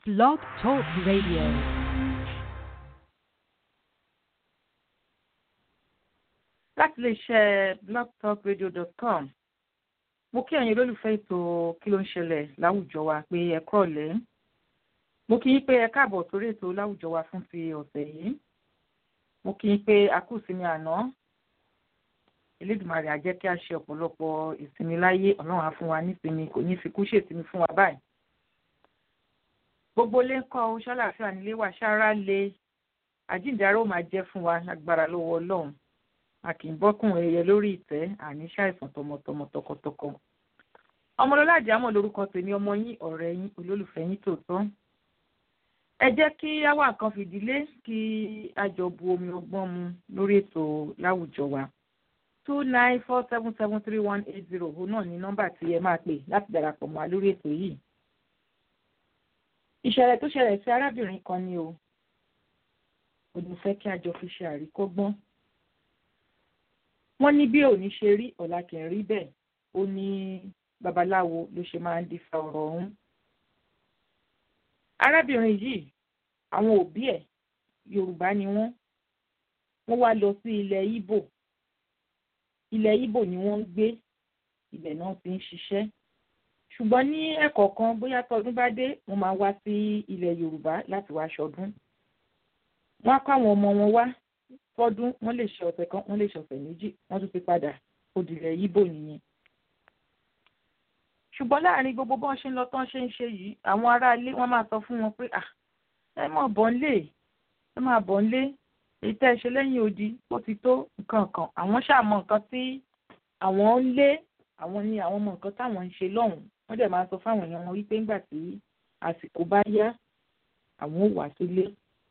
Blog Talk Radio. láti lè ṣe blogtalkradio.com mo kí ẹ̀yin olólùfẹ́ ètò kí ló ń ṣẹlẹ̀ láwùjọ wa pé ẹ kúrọ̀lẹ́ mo kí yín pé ẹ káàbọ̀ sórí ètò láwùjọ wa fún ti ọ̀sẹ̀ yìí mo kí yín pé a kú ìsinmi àná Elédùmarè á jẹ́ kí a ṣe ọ̀pọ̀lọpọ̀ ìsinmi láyé Ọlọ́run á fún wa nísinmi kò ní fi kú ṣèsinmi fún wa báyìí gbogbo ilé ń kọ́ ọ ṣàlàáfíà nílé wa ṣáárá le àjíǹdàrà ó máa jẹ́ fún wa lágbára lọ́wọ́ Ọlọ́run a kì í bọ́kùn ẹyẹ lórí ìtẹ́ àní ṣàìsàn tọmọtọmọ tọkọtọkọ. ọmọlọ́lá àjàmọ̀ lórúkọ tèmi ọmọ yín ọ̀rẹ́ yín olólùfẹ́ yín tòótọ́. ẹ jẹ́ kí àwa nǹkan fìdílé kí a jọ bu omi ọgbọ́n mu lórí ètò láwùjọ wa. two nine four seven seven three one eight zero òun náà ni nọ́mbà tí ẹ máa pè láti darapọ̀ mọ́ wa lórí ètò yìí. ìṣẹ̀lẹ̀ tó ṣẹlẹ̀ sí arábìnrin kan ni o. òun fẹ́ kí a jọ fi ṣe àríkọ́gbọ́n wọ́n ní bí òní ṣe rí ọ̀la kì í rí bẹ́ẹ̀ ó ní babaláwo ló ṣe máa ń dífá ọ̀rọ̀ ọ̀hún. arábìnrin yìí àwọn òbí ẹ̀ yorùbá ni wọ́n wọ́n wá lọ sí ilẹ̀ Ìgbò ilẹ̀ Ìgbò ni wọ́n ń gbé ibẹ̀ náà ti ń ṣiṣẹ́ ṣùgbọ́n ní ẹ̀kọ̀ọ̀kan bóyá tọdún bá dé wọ́n máa wá sí ilẹ̀ yorùbá láti wá ṣọdún wọ́n á kó àwọn ọmọ wọn wá fọdún wọ́n lè ṣe ọ̀sẹ̀ kan wọ́n lè ṣe ọ̀sẹ̀ méjì wọ́n tún ti padà òdìrẹ yíbò nìyẹn. ṣùgbọ́n láàrin gbogbo bọ́n ṣe ń lọ tán ṣe ń ṣe yìí àwọn aráalé wọ́n máa sọ fún wọn pé à ẹ mọ̀ bọ́ ń lé ẹ máa bọ́ ń lé èyí tẹ́ ẹ ṣe lẹ́yìn odi ó ti tó nǹkan kan àwọn ṣàmọ̀ nǹkan tí àwọn ń lé àwọn ni àwọn mọ̀ nǹkan táwọn ń ṣe lọ́hùn-ún wọ́n dẹ̀ máa sọ fáwọn èèyàn wọn wípé ńgbà tí àsìkò bá yá àwọn ò wá sílé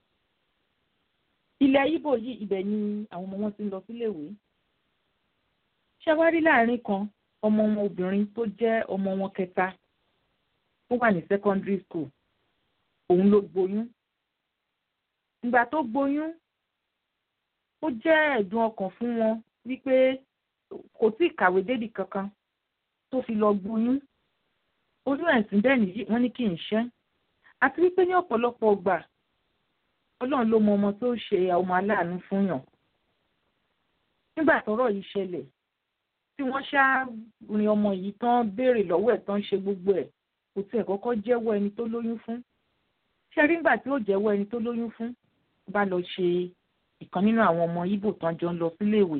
ilẹ̀ Ìgbò yìí ibẹ̀ ni àwọn ọmọ wọn ti ń lọ síléèwé ṣẹ́wárí láàrin kan ọmọ wọn obìnrin tó jẹ́ ọmọ wọn kẹta tó wà ní secondary school òun ló gboyún ìgbà tó gboyún ó jẹ́ ẹ̀dùn ọkàn fún wọn wípé kò tí ì kàwé débì kankan tó fi lọ gboyún oyún ẹ̀sìn bẹ́ẹ̀ nìyí wọ́n ní kí n ṣẹ́ àti wípé ní ọ̀pọ̀lọpọ̀ ọgbà ọlọ́run ló mọ ọmọ tó ṣe ọmọ aláàánú fún yàn nígbà tọ́rọ̀ yìí ṣẹlẹ̀ tí wọ́n ṣá rin ọmọ yìí tán béèrè lọ́wọ́ ẹ̀ tán ṣe gbogbo ẹ̀ kò tiẹ̀ kọ́kọ́ jẹ́wọ́ ẹni tó lóyún fún ṣé rí nígbà tí ó jẹ́wọ́ ẹni tó lóyún fún bá lọ ṣe ìkan nínú àwọn ọmọ Ìgbò tán jọ ń lọ síléèwé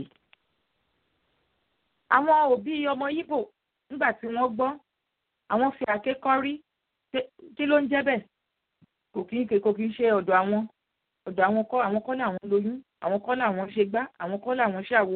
àwọn òbí ọmọ Ìgbò nígbà tí wọ́n gbọ́ àwọn fi àké kọ́rí kí ló ń jẹ́ bẹ́ẹ̀ kò kí ń kò kí ń ṣe ọ̀dọ̀ àwọn ọ̀dọ̀ àwọn kọ́ àwọn kọ́ làwọn lóyún àwọn kọ́ làwọn ṣe gbá àwọn kọ́ làwọn ṣàwo.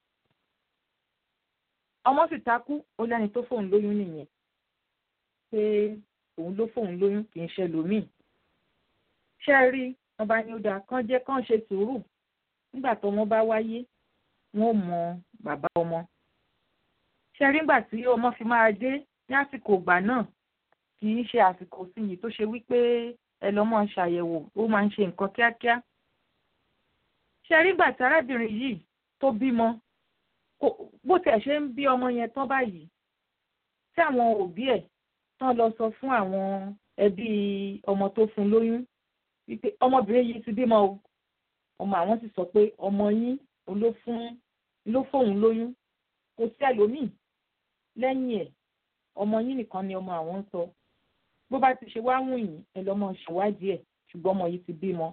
ọmọ sì takú ó lẹ́ni tó fóun lóyún nìyẹn pé òun ló fóun lóyún kì í ṣe lòmíì. ṣé ẹ rí wọn bá ní ó dáa kán jẹ́ kán ṣe sùúrù nígbà tó wọn bá wáyé wọn ò mọ bàbá ọmọ. ṣé ẹ rí nígbà tí ọmọ fi máa dé ní àsìkò ìgbà náà kì í ṣe àsìkò sí yìí tó ṣe wípé ẹ lọ mọ ṣàyẹ̀wò ó máa ń ṣe nǹkan kíákíá. ṣe rí gbà tí arábìnrin yìí tó bímọ bó tiẹ̀ ṣe ń bí ọmọ yẹn tán báyìí tí àwọn òbí ẹ̀ tán lọ sọ fún àwọn ẹbí ọmọ tó fún lóyún wípé ọmọbìnrin yìí ti bímọ o ọmọ àwọn sì sọ pé ọmọ yín ló fún ló fóun lóyún kò sí ẹlòmíì lẹ́yìn ẹ̀ ọmọ yín nìkan ni ọmọ àwọn ń sọ bó bá ti ṣe wá wùn yín ẹ lọ́mọ ṣèwádìí ẹ̀ ṣùgbọ́n ọmọ yìí ti bímọ.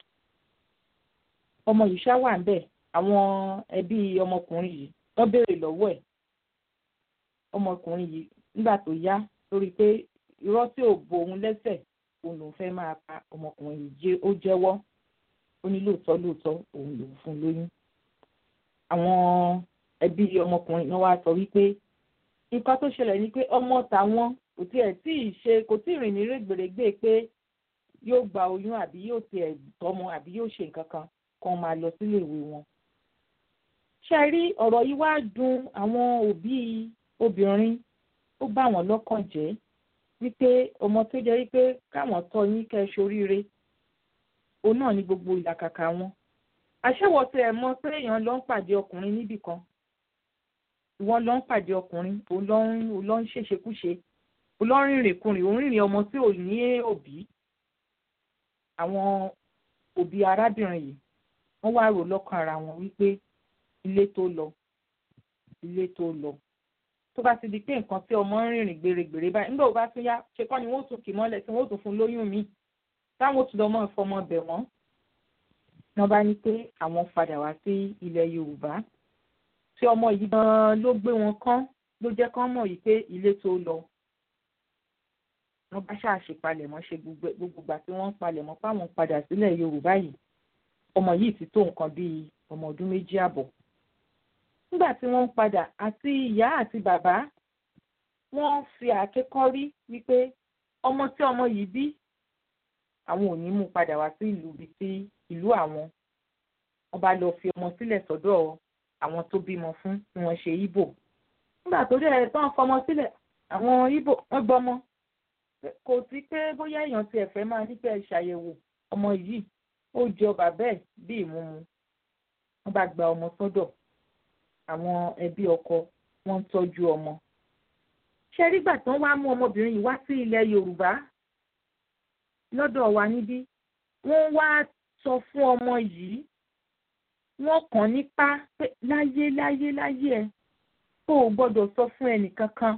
ọmọ yìí ṣá wà ń bẹ̀ àwọn ẹbí ọmọkùnrin yìí wọ́n béèrè lọ́wọ́ ẹ̀ ọmọkùnrin yìí nígbà tó yá lórí pé irọ́ tí ò bo òun lẹ́sẹ̀ òun lòún fẹ́ máa pa ọmọkùnrin yìí jẹ́ ó jẹ́wọ́ ó ní lóòótọ́ lóòótọ́ òun lòún fún lóyún. àwọn ẹbí ọmọkùnrin náà wá sọ wípé nǹkan tó ṣẹlẹ̀ ni pé ọmọ tàwọn kò tiẹ̀ tí ì ṣe kò tí ì rìn ní rẹ́gbẹ̀rẹ́gbẹ́ pé yóò gba oyún àbí yóò tiẹ̀ tọ́mọ àbí yóò ṣe nǹkan kan kan máa lọ sílé ìwé wọn. ṣe rí ọ̀rọ̀ yìí wá dùn àwọn òbí obìnrin ó bá wọn lọ́kàn jẹ́ wípé ọmọ tó jẹ́ wípé káwọn tọ́ yín kẹ́ ẹ ṣoríire òun náà ní gbogbo ìlàkàkà wọn. àṣẹwọ̀ tẹ ẹ̀ mọ̀ pé èèyàn lọ ń pàdé ọkùnrin níbì kan ìwọ lọ ń pàdé ọkùnrin òun lọ ń òun lọ ń ṣèṣekúṣe òun lọ ń rìnrìn kùnrin òun rìnrìn ọmọ tí ò ní òbí àwọn òbí arábìnrin yìí wọ́n wá rò lọ́kàn ara wọn wípé ilé tó lọ ilé tó lọ tó bá ti di pé nǹkan tí ọmọ ń rìnrìn gbèrègbèrè báyìí nígbà wo bá tún yá ṣe kọ́ ni wọ́n tún kì mọ́lẹ̀ tí wọ́n tún fún lóyún mi táwọn tún lọ́mọ ìfọmọ bẹ̀ wọ́n wọ́n bá ní pé àwọn padà wá sí ilẹ̀ Yorùbá tí ọmọ yìí gan-an ló gbé wọn kán ló jẹ́ kán mọ̀ yìí pé ilé tó lọ wọ́n bá ṣàṣe palẹ̀mọ́ ṣe gbogbo ìgbà tí wọ́n ń palẹ̀mọ́ páwọn padà sílẹ̀ Yorùbá yìí ọmọ yìí ti tó nǹkan bíi ọmọ ọdún méjì àbọ̀ nígbà tí wọ́n ń padà àti ìyá àti bàbá wọ́n fi àkékọ́rí wípé ọmọ tí ọmọ yìí bí àwọn ò ní mú padà wá sí ìlú bíi ti ìlú àwọn wọ́n bá lọ fi ọmọ sílẹ̀ sọ́dọ̀ àwọn tó bímọ fún tí wọ́n ṣe Ìgbò nígbà tó dẹ̀ tán fọmọ sílẹ̀ àwọn Ìgbò wọ́n gbọ́mọ kò sí pé bóyá èèyàn tiẹ̀ fẹ́ máa nífẹ̀ẹ́ ṣàyẹ̀wò ọmọ yìí ó jọ bàbá ẹ̀ bí ìmúmu wọ́n bá gba ọmọ sọ́dọ̀ àwọn ẹbí ọkọ wọ́n ń tọ́jú ọmọ. ṣé nígbà tí wọ́n wá mú ọmọbìnrin yìí wá sí ilẹ̀ Yorùbá lọ́dọ̀ wa níbí wọ́n wá sọ fún ọmọ yìí wọ́n kàn nípa pé láyé láyé láyé ẹ tó o gbọ́dọ̀ sọ fún ẹnì kankan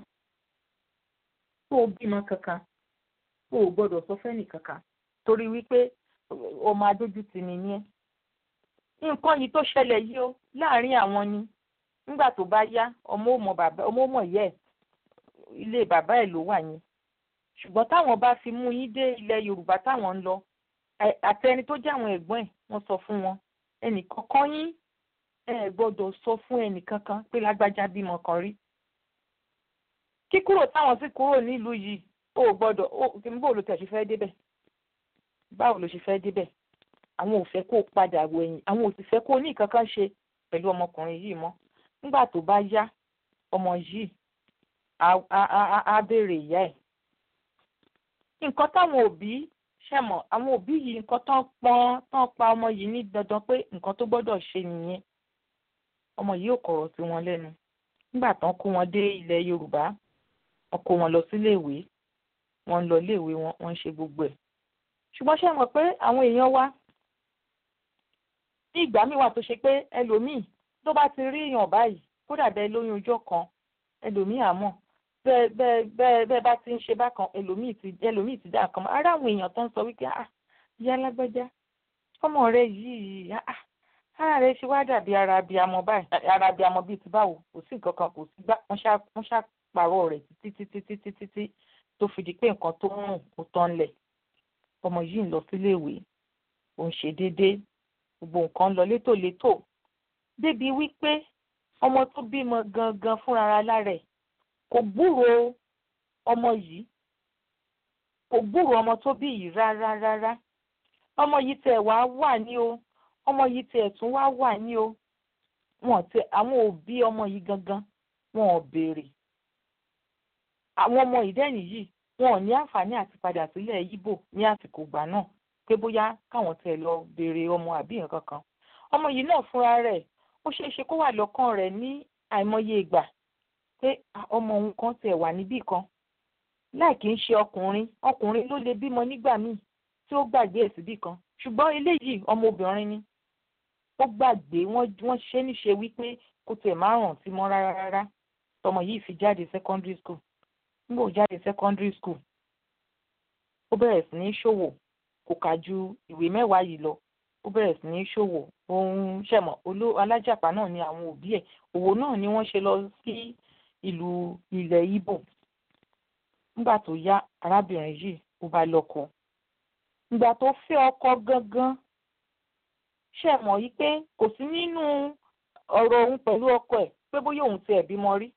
tó o bímọ kankan tó o gbọ́dọ̀ sọ fún ẹnì kankan torí wípé ọmọ adójútì ni ní ẹ nǹkan yìí tó ṣẹlẹ̀ yìí ó láàárín àwọn ni nígbà tó bá yá ọmọ òmò bàbá ọmọ òmò yẹ ilé bàbá ẹ̀ ló wà yẹn ṣùgbọ́n táwọn bá fi mú yín dé ilẹ̀ Yorùbá táwọn ń lọ àti ẹni tó jẹ́ àwọn ẹ̀gbọ́n ẹ̀ wọ́n sọ fún wọn ẹnì kankan yín ẹ gbọ́dọ̀ sọ fún ẹnì kankan pé lágbájá bímọ kan rí kíkúrò táwọn sì kúrò nílùú yìí ó gbọ́dọ̀ ó bó ló tẹ̀ ṣe fẹ́ débẹ̀ báwo ló ṣe fẹ́ débẹ̀ àwọn ò fẹ́ kó padà wẹ̀yìn àwọn ò sì fẹ́ kó ní ìkankan ṣe pẹ̀lú ọmọkùnrin yìí mọ́ nígbà tó bá yá ọmọ yìí á béèrè ìyá ẹ̀. nǹkan táwọn òbí ṣẹ̀mọ̀ àwọn òbí yìí nǹkan tán pọ́n tán pa ọmọ yìí ní dandan pé nǹkan tó gbọ́dọ̀ ṣe nìyẹn ọmọ yìí ò kọ̀rọ̀ sí wọn lẹ́nu nígbà tán kó wọn dé ilẹ̀ Yorùbá wọn kó wọn lọ síléèwé wọn ń lọ iléèwé wọn wọn ń ṣe gbogbo ẹ̀ ṣùgbọ́n ṣe mọ̀ pé àwọn èèyàn wa ní ìgbà míì wà tó ṣe pé ẹlòmíì tó bá ti rí èèyàn báyìí kódà bẹ́ẹ̀ lóyún ọjọ́ kan ẹlòmíì àmọ́ bẹ́ẹ̀ bẹ́ẹ̀ bẹ́ẹ̀ bẹ́ẹ̀ bá ti ń ṣe bákan ẹlòmíì ti ẹlòmíì ti dá nǹkan mọ́ ara àwọn èèyàn tó ń sọ wípé ah ìyá alágbájá ọmọ rẹ yìí ah ara rẹ ṣe wá dàbí ara abiyamọ báyìí ara abiyamọ bíi ti báwo kò sí nǹkan kan kò sí gbá wọ́n ṣàpàrọ̀ rẹ̀ títí títí títí títí tó fi di pé nǹkan tó ń rùn ó tán lẹ̀ ọmọ yìí ń lọ síléèwé ó ń ṣe déédéé gbogbo nǹkan ń lọ létòlétò débi wípé ọmọ tó bímọ gangan fúnra lára ẹ̀ kò gbúrò ọmọ yìí kò gbúrò ọmọ tó bí yìí rárá rárá ọmọ yìí tẹ̀ wá wà ní o ọmọ yìí tẹ̀ tún wá wà ní o wọn tẹ àwọn òbí ọmọ yìí gangan wọn ò béèrè àwọn ọmọ ìdẹ́yìn yìí wọn ò ní àǹfààní àti padà sílẹ̀ Ìgbò ní àsìkò ìgbà náà pé bóyá káwọn tẹ̀ lọ béèrè ọmọ àbí nǹkan kan ọmọ yìí náà fúnra rẹ̀ ó ṣeé ṣe kó wà lọ́kàn rẹ̀ ní àìmọye ìgbà pé ọmọ òun kan tẹ̀ wà níbì kan láì kí ń ṣe ọkùnrin ọkùnrin ló lè bímọ nígbà míì tí ó gbàgbé ẹ̀ síbì kan ṣùgbọ́n eléyìí ọmọbìnrin ni ó gbàgbé wọ́n ṣe níṣe wípé kó tẹ̀ má ràn sí mọ́ rárá rárá tọmọ yìí fi jáde secondary school nígbà ó jáde secondary school ó bẹ̀rẹ̀ sí ní ṣòwò kò kà ju ìwé mẹ́wàá yìí lọ ó bẹ̀rẹ̀ sí ní ṣòwò ohun ṣẹ̀mọ̀ olú alájàpá náà ni àwọn òbí ẹ̀ òwò náà ni wọ́n ṣe lọ sí ìlú ilẹ̀ Ìgbò nígbà tó yá arábìnrin yìí ó bá lọ́kọ ìgbà tó fẹ́ ọkọ gangan ṣẹ̀mọ̀ yìí pé kò sí nínú ọ̀rọ̀ òun pẹ̀lú ọkọ ẹ̀ pé bóyá òun tiẹ̀ bímọ rí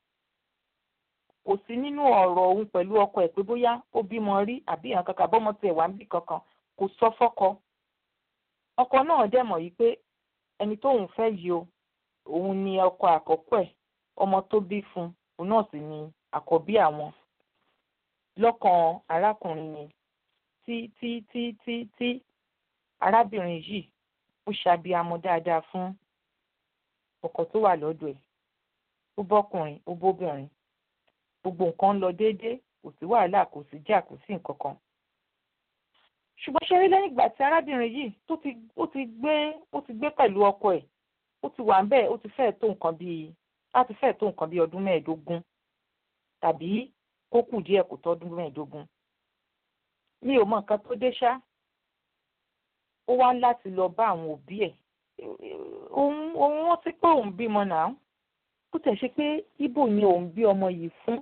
kò sí nínú ọ̀rọ̀ òun pẹ̀lú ọkọ ẹ̀ pé bóyá ó bímọ rí àbí ìhàn kankan bọ́mọ tiẹ̀ wá ń bì kankan kò sọ fọ́kọ ọkọ náà dẹ̀ mọ̀ yìí pé ẹni tóun fẹ́ yìí o òun ni ọkọ àkọ́kọ́ ẹ̀ ọmọ tó bí fún òun náà sì ni àkọ́bí àwọn lọ́kàn arákùnrin yẹn tí tí tí tí tí arábìnrin yìí ó ṣàbíamọ dáadáa fún ọkọ tó wà lọ́dọ̀ ẹ̀ ó bọ́kùnrin ó bóbìnrin gbogbo nǹkan ń lọ déédéé kò sí wàhálà kò sí jà kò sí nǹkan kan ṣùgbọ́n ṣe rí lẹ́yìn ìgbà tí arábìnrin yìí tó ti ó ti gbé ó ti gbé pẹ̀lú ọkọ ẹ̀ ó ti wà ń bẹ́ẹ̀ ó ti fẹ́ẹ̀ tó nǹkan bíi láti fẹ́ẹ̀ tó nǹkan bíi ọdún mẹ́ẹ̀ẹ́dógún tàbí kó kù díẹ̀ kó tọ́dún mẹ́ẹ̀ẹ́dógún mi ò mọ nǹkan tó dé ṣá ó wá láti lọ bá àwọn òbí ẹ̀ òun òun rántí pé òun bímọ náà kó tẹ̀ ṣe pé ibo ni òun bí ọmọ yìí fún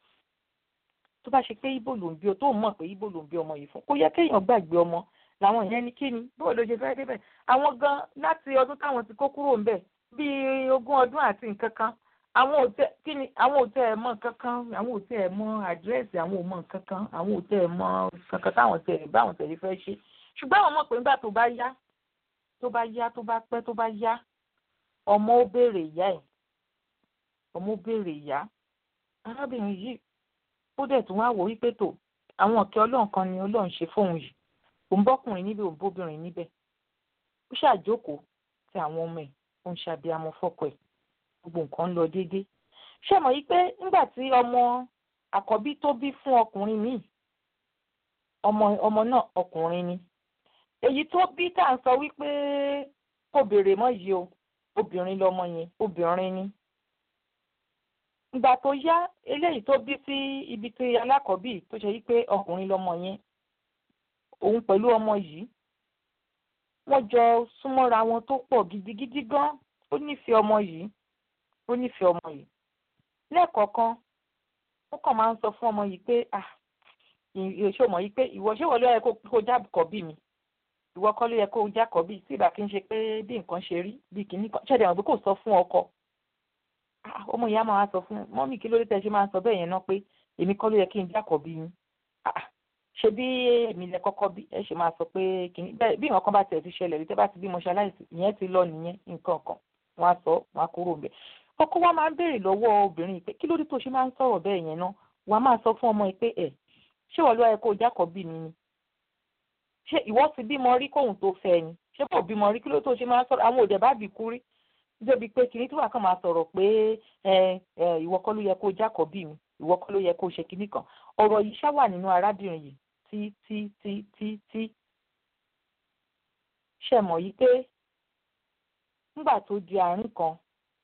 tó bá ṣe pé ibo ló ń bí ọ tó mọ̀ pé ibo ló ń bí ọmọ yìí fún kó yẹ kéèyàn gbàgbé ọmọ làwọn ìyẹn ní kí ni bó ló ṣe fẹ́ débẹ̀ àwọn gan láti ọdún táwọn ti kó kúrò ńbẹ̀ bíi ogún ọdún àti nǹkan kan àwọn ò tẹ kí ni àwọn ò tẹ ẹ mọ̀ nǹkan kan àwọn ò tẹ ẹ mọ̀ àdírẹ́sì àwọn ò mọ̀ nǹkan kan àwọn ò tẹ ẹ mọ̀ kankan táwọn tẹ ẹ báwọn tẹ̀lé fẹ́ ṣe ṣùgbọ́n àwọn mọ̀ pé nígbà tó bá yá tó bá yá tó bá pẹ́ tó bá yá ọmọ ó béèrè ìyá ẹ̀ ọmọ ó béèrè ìyá arábìnrin yìí ó dẹ̀ tún wá wò wípé tó àwọn ọ̀kẹ́ ọlọ́run kan ni ọlọ́run ṣe fóun yìí òun bọ́kùnrin níbẹ̀ òun bóbìnrin níbẹ̀ ó ṣàjókòó tí àwọn ọmọ ẹ̀ ó ń ṣàbíamọ fọ́kọ ẹ̀ gbogbo nǹkan ń lọ déédéé ṣé mọ̀ yìí pé nígbà tí ọmọ àkọ́bí tó bí fún ọkùnrin míì ọmọ ọmọ náà ọkùnrin ni èyí tó bí tá à ń sọ wípé kò béèrè mọ́ yìí o obìnrin lọmọ yẹn obìnrin ni ìgbà tó yá eléyìí tó bí sí ibi tí alákọ̀ọ́bí tó ṣe wípé ọkùnrin lọmọ yẹn òun pẹ̀lú ọmọ yìí wọ́n jọ súnmọ́ra wọn tó pọ̀ gidigidi gan ó nífẹ̀ẹ́ ọmọ yìí ó nífẹ̀ẹ́ ọmọ yìí lẹ́ẹ̀kọ̀ọ̀kan ó kàn máa ń sọ fún ọmọ yìí pé ah ìṣó mọ̀ yìí pé ìwọ ṣé wọ́n ló yẹ kó jákọ̀ọ́ bí mi ìwọ kọ́ ló yẹ kó jákọ̀ọ́ bí tí ìbá kí n ṣe pé bí nǹkan ṣe rí bí kìíní kan ṣẹ̀dẹ̀ wọn pé kò sọ fún ọkọ ọmọ ìyá máa sọ fún mọ́mì kí ló dé tẹ́ ṣe máa sọ bẹ́ẹ̀ yẹn náà pé èmi kọ́ ló yẹ kí n jákọ̀ọ́ bí yín ṣe bí èmi lẹ kọ́kọ́ bí ẹ ṣe máa sọ pé kìíní bẹ́ẹ̀ bí nǹkan bá tiẹ̀ ti ṣẹlẹ̀ rí tẹ́ bá ti bímọ ṣe aláìsí ìyẹn ti lọ nìyẹn nǹkan kan wọ́n á sọ wọ́n á kúrò bẹ́ẹ̀ ọkọ wa máa ń béèrè lọ́wọ́ obìnrin pé kí ló dé tó ṣe máa ń sọ̀rọ̀ bẹ́ẹ̀ yẹn náà wàá máa sọ fún ọmọ yìí pé ẹ̀ ṣé wọ́n ló yẹ kó jákọ̀ọ́ bí mi ni ṣé ìwọ ti bímọ rí kóhun tó fẹ́ ni ṣé kò bímọ rí kí ló tó ṣe máa ń sọ̀rọ̀ àwọn òdẹ̀ bá bì kú rí débi pé kìnní tí wàá kàn máa sọ̀rọ̀ pé ẹ ẹ ìwọ kọ́ ló yẹ kó jákọ̀ọ́ bí mi ìwọ kọ́ ló yẹ kó ṣe kinní kan ọ̀rọ̀ yìí ṣá wà nínú arábìnrin yìí tí tí tí tí tí ṣe mọ̀ yìí pé nígbà tó di àárín kan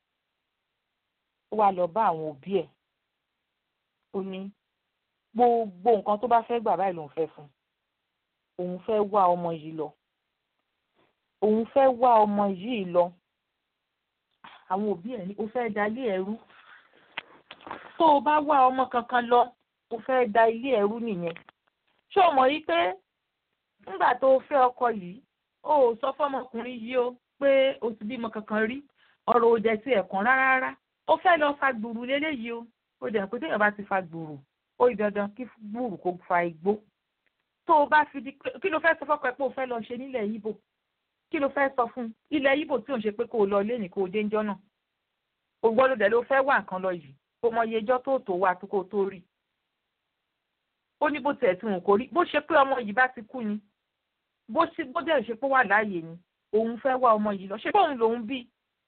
ó wá lọ bá àwọn òbí ẹ̀ ó ní gbogbo nǹkan tó bá fẹ́ gbà báyìí lòun fẹ́ fún òun fẹ́ wá ọmọ yìí lọ òun fẹ́ wá ọmọ yìí lọ àwọn òbí ẹ̀ ní o fẹ́ da ilé ẹrú tó o bá wá ọmọ kankan lọ o fẹ́ da ilé ẹrú nìyẹn ṣé o mọ̀ yí pé nígbà tó o fẹ́ ọkọ yìí o ò sọ fọmọkùnrin yìí o pé o ti bímọ kankan rí ọ̀rọ̀ ò jẹ́ sí ẹ̀kan rárá o fẹ́ lọ fa gbùrù léléyìí o ó dẹ̀ pé téèyàn bá ti fa gbùrù ó yí dandan kí gbùrù kó fa igbó tó o bá fi di pé kí ló fẹ́ sọ fọ́kọ ẹ pé o fẹ́ lọ ṣe nílẹ̀ Ìgbò kí ló fẹ́ sọ fún un ilẹ̀ Ìgbò tí ò ń ṣe pé kó o lọ lẹ́nìí kó o dé ńjọ́ náà o gbọ́dọ̀ dẹ̀ ló fẹ́ wà nǹkan lọ yìí kó mọ iye ẹjọ́ tó tó wà tó kó tó rí ó ní bó tiẹ̀ tí wọn kò rí bó ṣe pé ọmọ yìí bá ti kú ni bó ṣe bó dẹ̀ ṣe pé wà láàyè ni òun fẹ́ wá ọmọ yìí lọ ṣé bóun lòun bí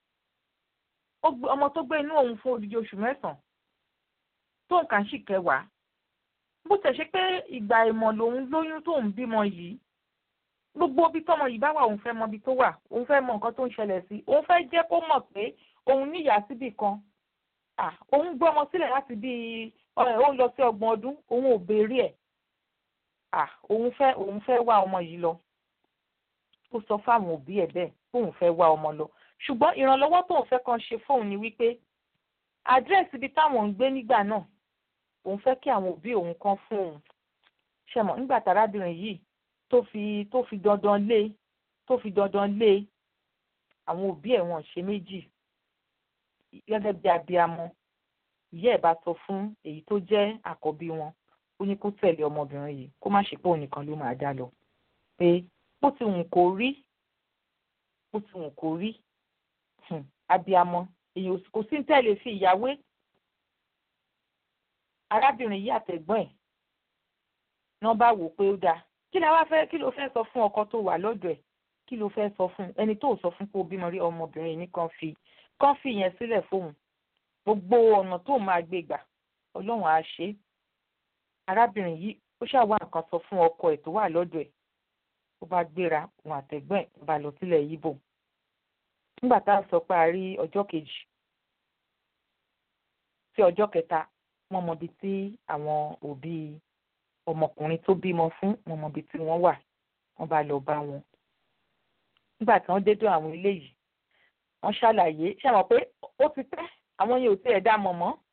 ọmọ tó gbé inú òun fún odidi oṣù mẹ́sàn-án tó nǹkan sì kẹwàá bó tẹ̀ ṣe pé ìgbà ìmọ̀ lòun lóyún tóun bímọ yìí gbogbo ibi tọ́mọ yìí bá wà òun fẹ́ mọ ibi tó wà òun fẹ́ mọ nǹkan tó ń ṣẹlẹ̀ sí òun fẹ́ jẹ́ kó mọ̀ pé òun níyà síbì kan òun gbé ọmọ sílẹ̀ láti bí òun lọ sí ọgbọ̀n ọdún òun ò béèrè ẹ̀ òun fẹ́ òun fẹ́ wá ọmọ yìí lọ ó sọ fáwọn òbí ẹ̀ bẹ́ẹ̀ kóun fẹ́ wá ọmọ lọ ṣùgbọ́n ìrànlọ́wọ́ tóun fẹ́ kan ṣe fóun ni wípé àdírẹ́sì ibi táwọn ń gbé nígbà náà òun fẹ́ kí àwọn òbí òun kan fún òun ṣẹmọ̀ nígbà tárábìnrin yìí tó fi tó fi dandan lé tó fi dandan lé àwọn òbí ẹ̀ wọ́n ṣe méjì gẹ́gẹ́ bí abiyamọ ìyá ẹ̀ bá sọ fún èyí tó jẹ́ àkọ́bí wọn ó ní kó tẹ̀lé ọmọbìnrin yìí kó má ṣe pé òun nìkan ló máa dá lọ pé bó ti wù kó rí bó ti wù kó rí abiyamọ èyí kò sí ń tẹ̀lé fi ìyàwó arábìnrin yìí àtẹ̀gbọ́n ẹ̀ náà bá wò pé ó dáa kí la wá fẹ́ kí ló fẹ́ sọ fún ọkọ tó wà lọ́dọ̀ ẹ̀ kí ló fẹ́ sọ fún ẹni tó sọ fún pé ó bímọ rí ọmọbìnrin ní kan fi kan fi yẹn sílẹ̀ fóun gbogbo ọ̀nà tó máa gbé gbà ọlọ́run á ṣe é arábìnrin yìí ó ṣàwá nǹkan sọ fún ọkọ ẹ̀ tó wà lọ́dọ̀ ẹ̀ ó bá gbéra òun àtẹ̀gbọ́n ẹ̀ bá lọ sílẹ̀ yíbò nígbà tá a sọ pé a rí ọjọ́ kejì sí ọjọ́ kẹta wọ́n mọ ibi tí àwọn òbí ọmọkùnrin tó bímọ fún wọ́n mọ ibi tí wọ́n wà wọ́n bá lọ bá wọn nígbà tí wọ́n dédé àwọn eléyìí wọ́n ṣàlàyé ṣàmọ̀ pé ó ti pẹ́ àwọn yẹn ò tiẹ̀ dá mọ̀ mọ́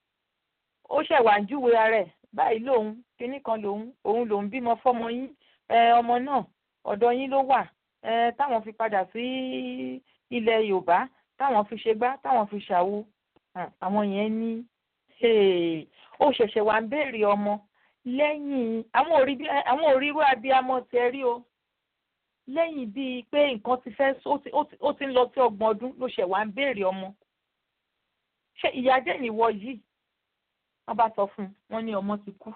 ó ṣẹ̀wà ń júwe ara ẹ̀ báyìí lòun kinní kan lòun òun lòun bímọ fọ́mọ yín ọmọ náà ọ̀dọ̀ yín ló wà táwọn fi padà sí ilẹ̀ Yorùbá táwọn fi ṣe gbá táwọn fi ṣàwo àwọn yẹn ní ó ṣẹ̀ṣẹ̀ wà ń béèrè ọmọ lẹ́yìn àwọn òrírú abiyamọ tiẹ̀ rí o lẹ́yìn bíi pé nǹkan ti fẹ́ ó ti ń lọ sí ọgbọ̀n ọdún ló ṣẹ̀ wá ń béèrè ọmọ ṣé ìyá jẹ́ ìwọ yìí wọ́n bá sọ fún un wọ́n ní ọmọ ti kú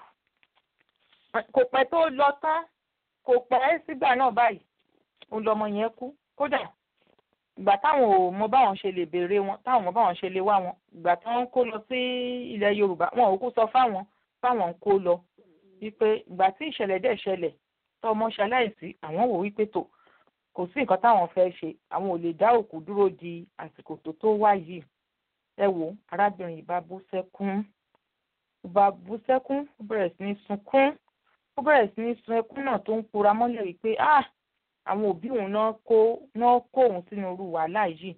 kò pẹ́ tó lọ tán kò pẹ́ sígbà náà báyìí òun lọmọ yẹn kú kódà ìgbà táwọn ò mọ báwọn ṣe lè béèrè wọn táwọn mọ báwọn ṣe lè wá wọn ìgbà tí wọ́n ń kó lọ sí ilẹ̀ Yorùbá wọn ò kú sọ fáwọn fáwọn ń kó lọ wípé ìgbà tí ìṣẹ̀lẹ̀ dẹ̀ ṣẹlẹ̀ tọmọ ṣaláìsí àwọn wò wípé tó kò sí nǹkan táwọn fẹ́ ṣe àwọn ò lè dá òkú dúró di àsìkò tó tó wá yìí ẹ wo arábìnrin yìí bá bú sẹ́kún ó bá bú sẹ́kún ó bẹ̀rẹ̀ sí ní sunkún ó bẹ̀rẹ̀ sí ní sun ẹkún náà tó ń pora mọ́lẹ̀ wípé ah àwọn òbí òun náà kó náà kó òun sínú irú wàhálà yìí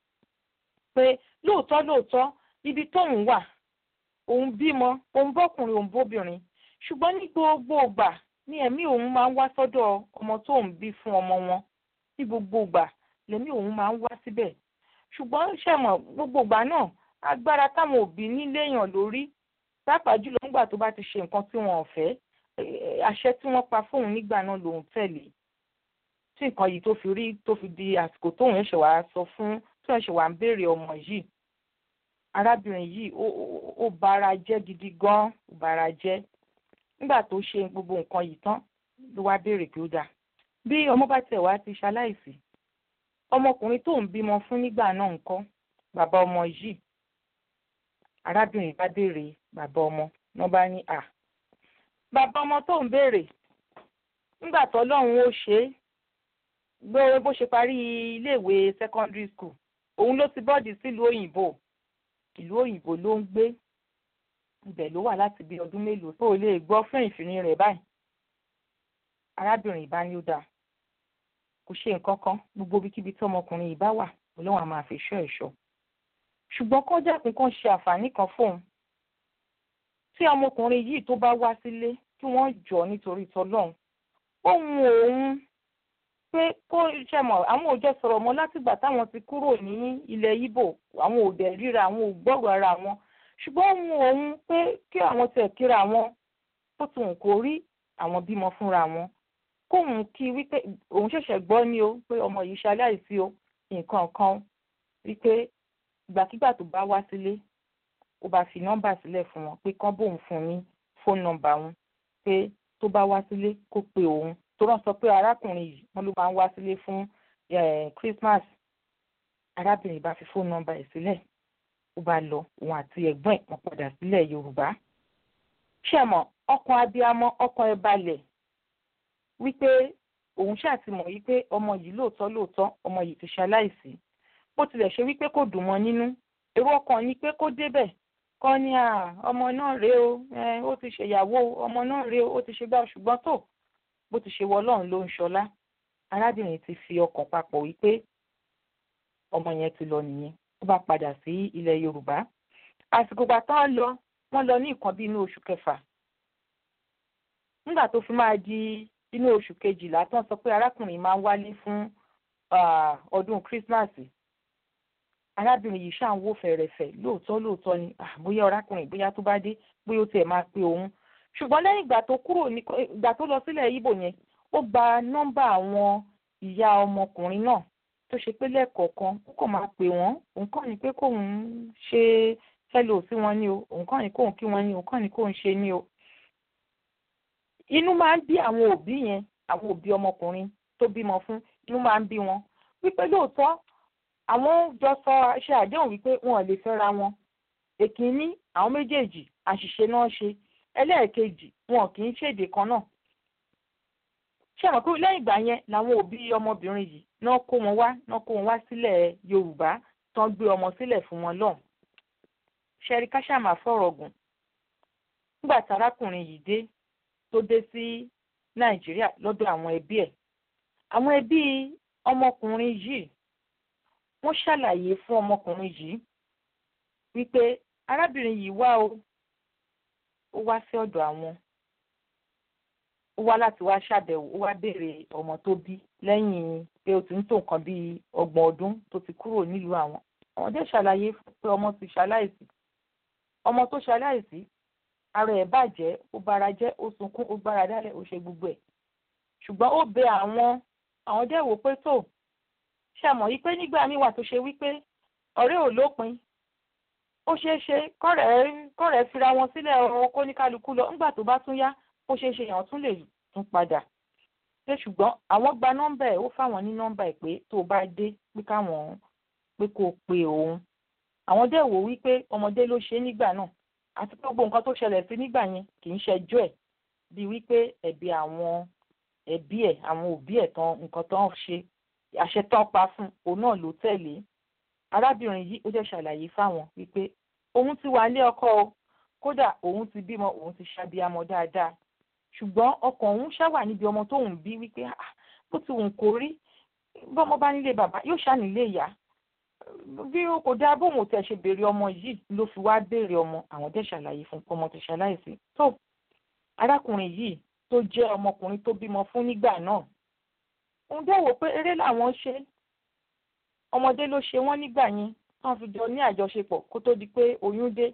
pé lóòótọ́ lóòótọ́ ibi tóun wà òun bímọ òun bọ́kùnrin òun bóbìnrin ṣùgbọ́n ní gbogbo ìgbà ní ẹ̀mí òun máa ń wá sọ́dọ̀ ọmọ tó ń bí fún ọmọ wọn ní gbogbo ìgbà lẹ́mí òun máa ń wá síbẹ̀ ṣùgbọ́n ṣẹ̀mọ̀ gbogbo ìgbà náà agbára táwọn òbí níléèyàn lórí pàápàá jùlọ nígbà tó bá ti ṣe nǹkan tí wọn ò fẹ́ àṣẹ tí wọ́n pa fóun nígbà náà lòun tẹ̀lé tí nǹkan yìí tó fi rí tó fi di àsìkò tóun ẹ̀ṣẹ̀ wàá sọ fún tó ẹ̀ṣẹ̀ wàá ń béèrè ọmọ yìí arábìnrin yìí ó bara jẹ́ gidi gan ó bara jẹ́ nígbà tó ṣe gbogbo nǹkan yìí tán ló wá béèrè pé ó dáa bí ọmọ bá tẹ̀ wá ti ṣaláìsí ọmọkùnrin tó ń bímọ fún nígbà náà ńkọ́ bàbá ọmọ yìí arábìnrin bá béèrè bàbá ọmọ wọn bá ní à bàbá ọmọ tó ń béèrè nígbà tọ́lọ́run ó ṣe é gbé bó ṣe parí iléèwé secondary school òun ló ti bọ́ọ̀dì sílùú òyìnbó ìlú òyìnbó ló ń gbé ibẹ̀ ló wà láti bí ọdún mélòó tó lè gbọ́ fún ìfìní rẹ̀ báyìí arábìnrin ìbá ní ó dáa kò ṣe nǹkan kan gbogbo ibikíbi tí ọmọkùnrin yìí bá wà ọlọ́run á máa fi ṣọ́ ẹ̀ṣọ́ ṣùgbọ́n kọ́ dẹ́kun kan ṣe àǹfààní kan fóun tí ọmọkùnrin yìí tó bá wá sílé kí wọ́n jọ nítorí tọlọ́run ohun òun pé kó ṣe mọ̀ àwọn òjọ sọ̀rọ̀ mọ́ látìgbà táwọn ti kúrò ní ilẹ̀ Ìbò àwọn ò dẹ̀ ríra àwọn ò gbọ́rọ̀ ara wọn ṣùgbọ́n ohun òun pé kí àwọn tẹ̀ kíra wọn tó ti hùn kó rí àwọn bímọ fúnra wọn kóun kí wípé òun ṣẹ̀ṣẹ̀ gbọ́ ní o pé ọmọ yìí ṣaláìsí o nǹkan kan wípé ìgbàkigbà tó bá wá sílé ó bá fi nọ́mbà sílẹ̀ fún wọn pé kán bóun fún ní fóònù nọ́mbà wọn pé tó bá wá sílé kó pe òun tó rán sọ pé arákùnrin yìí wọn ló máa ń wá sílé fún Christmas arábìnrin bá fi fóònù nọ́mbà ẹ̀ sílẹ̀ ó bá lọ òun àti ẹ̀gbọ́n ẹ̀ wọ́n padà sílẹ̀ Yorùbá ṣẹ̀mọ̀ ọkàn abiyamọ ọkàn ẹ̀ balẹ̀ wípé òun ṣàtìmọ̀ wípé ọmọ yìí lóòótọ́ lóòótọ́ ọmọ yìí ti ṣaláìsí bó tilẹ̀ ṣe wípé kò dùn mọ́ nínú èrò ọkàn ni pé kó débẹ̀ kọ́ ní à ọmọ náà rèé o ó ti ṣèyàwó ọmọ náà rèé o ó ti ṣe gbá ṣùgbọ́n tó bó ti ṣe wọ ọlọ́run ló ń ṣọlá arábìnrin ti fi ọkàn papọ̀ wípé ọmọ yẹn ti lọ nìyẹn ó bá padà sí ilẹ̀ Yorùbá àsìkò gbà tán lọ wọ́n lọ ní nǹkan bí inú oṣù kẹfà nígbà tó fi máa di inú oṣù kejìlá tán sọ pé arákùnrin máa ń wálé fún ọdún kírísímàsì arábìnrin yìí ṣáà ń wò fẹ̀rẹ̀fẹ̀ lóòótọ́ lóòótọ́ ni bóyá arákùnrin bóyá tó bá dé bóyá ó tiẹ̀ máa pe òun ṣùgbọ́n lẹ́yìn ìgbà tó kúrò ní ìgbà tó lọ sílẹ̀ Ìbò yẹn ó gba nọ́mbà àwọn ìyá ọmọkùnrin náà tó ṣe pé lẹ́ẹ̀kọ̀ọ̀kan ó kàn máa pè wọ́n òun kàn ní pé kóun ṣe hello sí wọn ní o òun kàn ní kóun kí wọn ní o òun kàn ní kóun ṣe ní o inú máa ń bí àwọn òbí yẹn àwọn òbí ọmọkùnrin tó bímọ fún inú máa ń bí wọn wípé lóòótọ́ àwọn jọ sọ ṣe àdéhùn wípé wọn ò lè fẹ́ra wọn èkínní àwọn méjèèjì àṣìṣe náà ṣe ẹlẹ́ẹ̀kejì wọn kì í ṣèdè kan náà ṣé àwọn pé lẹ́yìn ìgbà yẹn làwọn òbí ọmọbìnrin yìí náà kó wọn wá náà kó wọn wá sílẹ̀ yorùbá tán gbé ọmọ sílẹ̀ fún wọn lọ́hùn ṣẹ́rí káṣámà fọ̀rọ̀ gùn nígbà tí arákùnrin yìí dé tó dé sí nàìjíríà lọ́dọ̀ àwọn ẹbí ẹ̀ àwọn ẹbí ọmọkùnrin yìí wọ́n ṣàlàyé fún ọmọkùnrin yìí wípé arábìnrin yìí wá o ó wá sí ọ̀dọ̀ àwọn ó wá láti wá ṣàbẹ̀wò ó wá béèrè ọmọ tó bí lẹ́yìn pé ó ti ń tó nǹkan bíi ọgbọ̀n ọdún tó ti kúrò nílùú àwọn àwọn dé ṣàlàyé pé ọmọ ti ṣaláìsí ọmọ tó ṣaláìsí ara ẹ̀ bàjẹ́ ó bara jẹ́ ó sunkún ó gbára dálẹ̀ ó ṣe gbogbo ẹ̀ ṣùgbọ́n ó bẹ àwọn àwọn dẹ̀ wò pé tó ṣàmọ̀ yí pé nígbà míì wà tó ṣe wípé ọ̀rẹ́ ò lópin ó ṣeé ṣe kọ́rẹ̀ẹ́ kọ́rẹ̀ẹ́ fira wọn sílẹ̀ ọ̀rọ̀ kó ní kálukú lọ nígbà tó bá tún yá ó ṣeé ṣe èèyàn tún lè tún padà ṣé ṣùgbọ́n àwọn gba nọ́mbà ẹ̀ ó fáwọn ní nọ́mbà ẹ̀ pé tó bá dé pé káwọn pé kó pe òun àwọn dẹ̀ wò wípé ọmọdé ló ṣe nígbà náà àti pé gbogbo nǹkan tó ṣẹlẹ̀ sí nígbà yẹn kì í ṣẹjọ́ ẹ̀ bíi wípé ẹ̀bi àwọn ẹbí ẹ̀ àwọn òbí ẹ̀ tán nǹkan tán ṣe àṣẹ tán pa fún òun náà ló tẹ̀lé arábìnrin yìí ó dẹ̀ ṣàlàyé fáwọn wípé òun ti wà ní ọkọ o kódà òun ti bímọ òun ti ṣàbíamọ dáadáa ṣùgbọ́n ọkàn òun ṣáwà níbi ọmọ tóun bí wípé bó ti wùn kó rí bọ́mọ bá nílé bàbá yóò ṣá nílé ìyá bí o kò dáa bóun ò tẹ̀ ṣe béèrè ọmọ yìí ló fi wá béèrè ọmọ àwọn dẹ̀ ṣàlàyé fún ọmọ tó ṣaláìsí tó arákùnrin yìí tó jẹ́ ọmọkùnrin tó bímọ fún nígbà náà òun dẹ̀ wò pé eré làwọn ṣe ọmọdé ló ṣe wọ́n nígbà yẹn wọ́n fi jọ ní àjọṣepọ̀ kó tó di pé oyún dé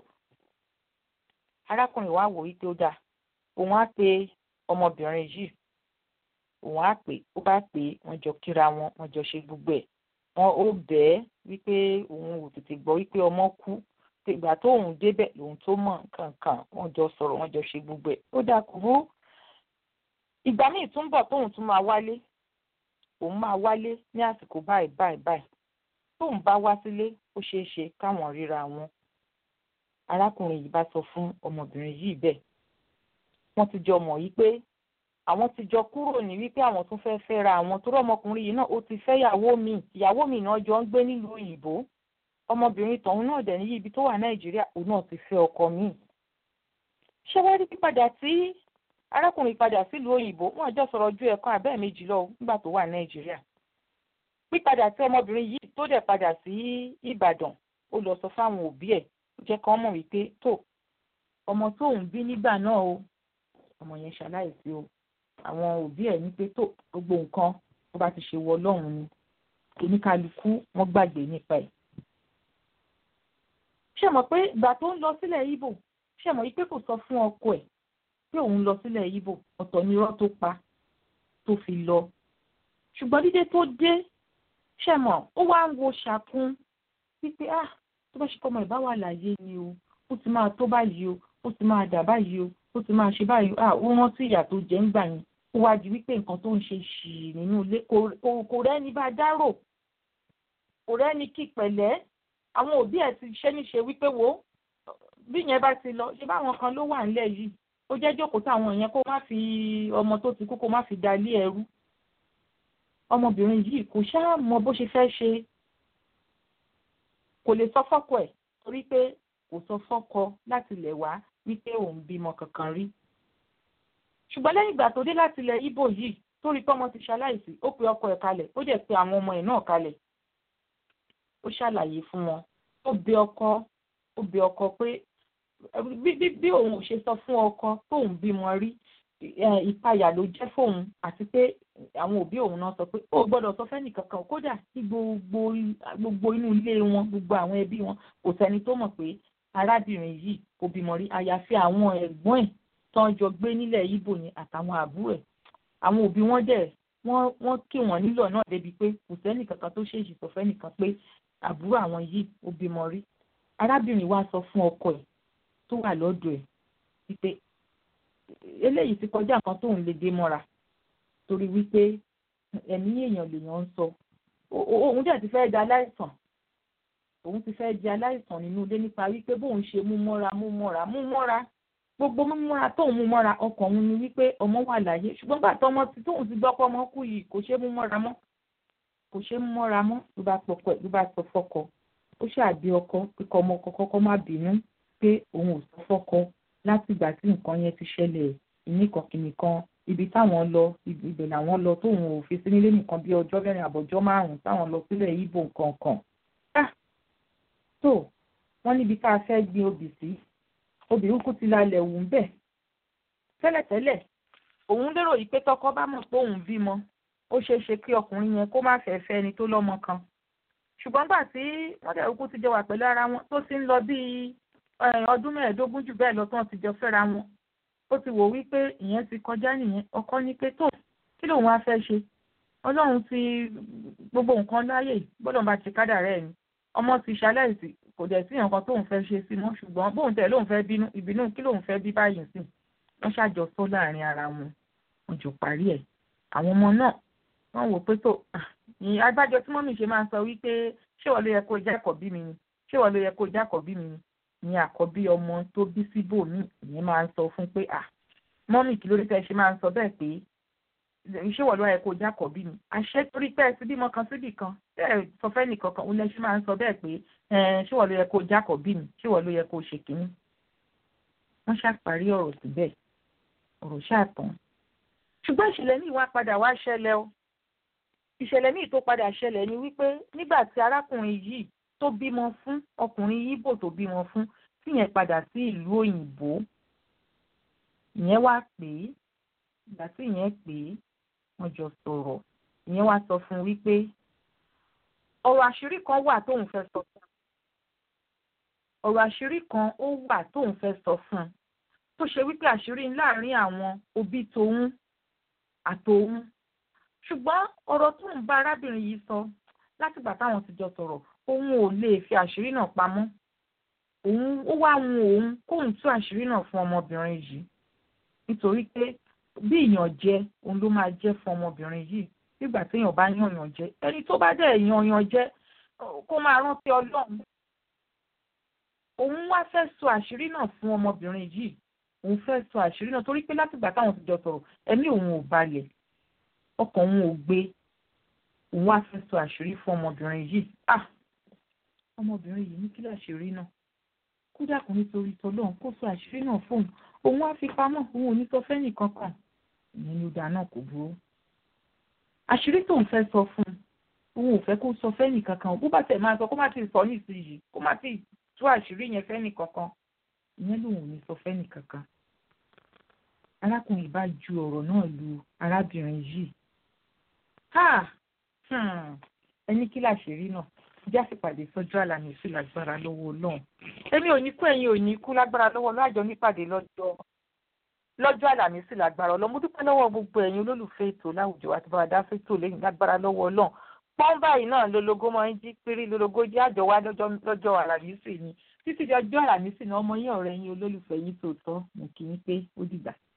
arákùnrin wa wò wípé ó dáa òun á pe ọmọbìnrin yìí òun á pè ó bá pè é wọ́n jọ kíra wọn wọ́n jọ ṣe gbogbo ẹ̀ wọn ó bẹ́ẹ̀ wípé òun ò tètè gbọ́ wípé ọmọ kú ìgbà tóun débẹ̀ lòun tó mọ̀ kankan wọ́n jọ sọ̀rọ̀ wọ́n jọ ṣe gbogbo ẹ̀ ó dáa kò bú ìgbà míì tún bọ̀ tóun tún máa wálé òun máa wálé ní àsìkò báyìí báyìí báyìí tóun bá wá sílé ó ṣeé ṣe káwọn ríra wọn arákùnrin yìí bá sọ fún ọmọbìnrin yìí bẹ́ẹ̀ wọ́n ti jọ mọ̀ yìí pé àwọn ti jọ kúrò ní wípé àwọn tún fẹ́ẹ́ fẹ́ra àwọn tó rọ́mọkùnrin yìí náà ó ti fẹ́ ìyàwó mi ìyàwó mi náà jọ ń gbé nílùú òyìnbó ọmọbìnrin tọ̀hún náà dẹ̀ níyì ibi tó wà nàìjíríà òun náà ti fẹ́ ọkọ mi. ṣé wàá rí pípadà tí arákùnrin padà sílùú òyìnbó wọn àjọ sọ̀rọ̀ ju ẹ̀kan àbẹ́ẹ̀ méjì lọ nígbà tó wà nàìjíríà pípadà tí ọmọbìnrin yìí tó dẹ̀ padà sí ìbàdàn ó lọ sọ fáwọn òbí ẹ̀ jẹ́ kán mọ̀ wípé tó ọmọ tóun bí nígbà náà o ọmọ yẹn ṣaláìsí o àwọn òbí ẹ̀ ní pé tó gbogbo nǹkan tó bá ti ṣe wọ ọlọ́run ni oníkálukú wọ́n gbàgbé nípa ẹ̀. ṣé mọ̀ pé ìgbà tó ń lọ sílẹ̀ Ìgbò ṣé mọ̀ pé kò sọ fún ọkọ ẹ̀ pé òun lọ sílẹ̀ Ìgbò ọ̀tọ̀ ni irọ́ tó pa tó fi lọ. ṣùgbọ́n dídé tó dé ṣé mọ̀ ó wá ń wo ṣàkún wípé ah tó bá ṣe kọ́ ọmọ ìbá wà láyé ni o ó ti máa tó báyìí o ó ti máa dà báyìí o ó ti máa ṣe báyìí ah ó rántí ìyà tó jẹ ń gbà yẹn ó wá di wípé nǹkan tó ń ṣe ṣì nínú ilé kò rẹ́ni bá dárò kò rẹ́ni kí pẹ̀lẹ́ àwọn òbí ẹ̀ ti ṣe níṣe wípé wo bí yẹn bá ti lọ ṣe báwọn kan ló wà nílẹ̀ yìí ó jẹ́ jókòó táwọn yẹn kó má fi ọmọ tó ti kú kó má fi dalé ẹrú ọmọbìnrin yìí kò ṣáà mọ bó ṣe fẹ́ ṣe kò lè sọ fọ́kọ ẹ̀ torí pé kò sọ fọ́kọ láti lẹ̀ wá wípé òun bímọ kankan rí ṣùgbọ́n lẹ́yìn ìgbà tó dé láti ilẹ̀ Ìgbò yìí tó rí pọ́mọ ti ṣaláìsí ó pe ọkọ ẹ̀ kalẹ̀ ó dẹ̀ pe àwọn ọmọ ẹ̀ náà kalẹ̀ ó ṣàlàyé fún wọn ó bẹ ọkọ ó bẹ ọkọ pé bí òun ò ṣe sọ fún ọkọ tóun bímọ rí ìpayà ló jẹ́ fóun àti pé àwọn òbí òun náà sọ pé ó gbọ́dọ̀ sọ fẹ́nì kankan kódà ní gbogbo gbogbo inú ilé wọn gbogbo àwọn ẹbí wọn kò sẹ́ni tó mọ̀ pé arábìnrin yìí kò bímọ rí àyàfi àwọn ẹ̀gbọ́n ẹ̀ tán jọ gbé nílẹ̀ Ìgbò ni àtàwọn àbúrò ẹ̀ àwọn òbí wọn dẹ̀ wọ́n wọ́n kí wọ́n nílò náà débi pé kò sẹ́nì kankan tó ṣèṣì sọ fẹ́nìkan pé àbúrò àwọn yìí ó bímọ rí arábìnrin wa sọ fún ọkọ ẹ̀ tó wà lọ́dọ̀ ẹ̀ wípé eléyìí ti kọjá nǹkan tóun lè dé mọ́ra torí wípé ẹ̀mí èèyàn lèèyàn ń sọ òun dẹ̀ ti fẹ́ di aláìsàn òun ti fẹ́ di aláìsàn nínú ilé nípa wípé bóun ṣe mú mọ́ra mú mọ́ra mú mọ́ra gbogbo mímúra tóun mú mọ́ra ọkàn òun ni wípé ọmọ wà láyé ṣùgbọ́n gbà tọmọ tí tóun ti gbọ́ pé ọmọ kú yìí kò ṣe é mú mọ́ra mọ́ kò ṣe é mú mọ́ra mọ́ ló bá pọkọ ló bá sọ fọ́kọ ó ṣàbí ọkọ pé kọ́ ọmọ kọ́kọ́ má bínú pé òun ò sọ fọ́kọ láti ìgbà tí nǹkan yẹn ti ṣẹlẹ̀ ìníkan kìnìkan ibi táwọn lọ ibẹ̀ làwọn lọ tóun ò fi sí nílé nìkan bí ọjọ́ mẹ́rin àbọ̀jọ́ márùn-ún táwọn lọ sílẹ̀ ibo nǹkan kan tó wọ́n níbi tá a fẹ́ gbin obì sí obìnrin kú ti lálẹ́ wù ń bẹ̀ tẹ́lẹ̀tẹ́lẹ̀ òun lérò yìí pé tọkọ bá mọ̀ pé òun bímọ ó ṣeé ṣe kí ọkùnrin yẹn kó má fẹ́ fẹ́ ẹni tó lọ́mọ kan ṣùgbọ́n gbà tí wọ́n dẹ̀ kú ti jọ wà pẹ̀lú ara wọn tó ti ń lọ bíi ọdún mẹ́ẹ̀ẹ́dógún jù bẹ́ẹ̀ lọ tí wọ́n ti jọ fẹ́ra wọn ó ti wò wípé ìyẹn ti kọjá nìyẹn ọkọ ní pé tó kí lòun á fẹ́ ṣe ọlọ́run ti gbogbo nǹkan láyè gbọ́dọ̀ bá ti kádà rẹ̀ ni ọmọ ti ṣaláìsí kò dẹ̀ sí nǹkan tóun fẹ́ ṣe sí mọ́ ṣùgbọ́n bóun tẹ̀ lóun fẹ́ bínú ìbínú kí lòun fẹ́ bí báyìí sí wọ́n ṣàjọsọ láàrin ara wọn wọ́n jọ parí ẹ̀ àwọn ọmọ náà wọ́n wò pé tó ní agbájọ tí mọ́mì ṣe máa ń sọ wípé ṣé wọ́n ló yẹ kó jẹ́ àkọ́bí mi ni ṣé wọ́n ló yẹ kó jẹ́ àkọ́bí mi ni ní àkọ́bí ọmọ tó bí síbò mí ìyẹn máa ń sọ fún pé à mọ́mì kí ló dé tẹ́ ṣe máa ń sọ bẹ́ẹ̀ pé ṣé wọ́n ló yẹ kó jẹ́ àkọ́bí mi àṣẹ torí pé ẹ ti bímọ kan síbì kan bẹ́ẹ̀ sọ fẹ́ nìkan kan òun lẹ ṣe máa ń sọ bẹ́ẹ̀ pé ṣé wọ́n ló yẹ kó jẹ́ àkọ́bí mi ṣé wọ́n ló yẹ kó ṣe kínní. wọ́n ṣàparí ọ̀rọ̀ síbẹ̀ ọ̀rọ̀ ṣàtàn ṣùgbọ́n ìṣẹ̀lẹ̀ míì wá padà wá ṣẹlẹ̀ o ìṣẹ̀lẹ̀ míì tó padà ṣẹlẹ̀ ni wípé nígbà tí arákùnrin yìí tó bímọ fún ọkùnrin yíbò tó bímọ fún tíyẹn padà sí ìlú òyìnbó ìyẹn wá pè é ìgbà tí ìyẹn pè é wọ́n jọ sọ̀rọ̀ ìyẹn wá sọ fún un wípé ọ̀rọ̀ àṣírí kan wà tóun fẹ́ sọ fún un ọ̀rọ̀ àṣírí kan ó wà tóun fẹ́ sọ fún un tó ṣe wípé àṣírí láàrin àwọn òbí tòun àtòun ṣùgbọ́n ọ̀rọ̀ tóun bá arábìnrin yìí sọ látìgbà táwọn ti jọ sọ̀rọ̀ òun ò lè fi àṣírí náà pamọ́ òun ó wá hun òun kóun tú àṣírí náà fún ọmọbìnrin yìí nítorí pé bí ìyànjẹ òun ló máa jẹ́ fún ọmọbìnrin yìí nígbà téèyàn bá yànyàn jẹ ẹni tó bá dẹ̀ yànyàn jẹ kó máa rántí ọlọ́run òun wá fẹ́ sọ àṣírí náà fún ọmọbìnrin yìí òun fẹ́ sọ àṣírí náà torí pé látìgbà táwọn ti jọ sọ̀rọ̀ ẹ̀mí òun ò balẹ̀ ọkàn òun ò gbé òun wá fẹ́ sọ àṣírí fún ọmọbìnrin yìí ah ọmọbìnrin yìí ní kí láṣírí náà kódà kò nítorí tọlọ́run kó sọ àṣírí náà fóun òun wá fi pamọ́ òun ò ní sọ fẹ́ nìkan kan ìyẹn ni ó dáa náà kò burú àṣírí tóun fẹ́ sọ fún un òun ò fẹ́ kó sọ fẹ́ nìkan kan bó bá tẹ̀ máa sọ kó má ti sọ nísìnyí kó má ti tú àṣírí yẹn fẹ́ nìkan kan ìyẹn lòun ò ní sọ fẹ́ nìkan kan arákùnrin bá ju ọ̀rọ̀ náà lu arábìnrin yìí ẹni kí làṣírí náà jẹ́ àsìpàdé sọ́jọ́ àlàmísì lágbára lọ́wọ́ ọlọ́run èmi ò ní kú ẹ̀yin ò ní kú lágbára lọ́wọ́ ọlọ́run àjọ nípàdé lọ́jọ́ lọ́jọ́ àlàmísì lágbára ọlọ́run mo dúpẹ́ lọ́wọ́ gbogbo ẹ̀yin olólùfẹ́ ètò láwùjọ àti bàbá dáfẹ́ tó lẹ́yìn lágbára lọ́wọ́ ọlọ́run pọ́n báyìí náà lológo máa ń jí péré lológo jẹ́ àjọ wá lọ́jọ́ àlàmísì ni títí di ọjọ́ àlàmísì náà ọmọ yín ọ̀rẹ́ yín olólùfẹ́ yín tòótọ́ mo kì í pé ó dìgbà.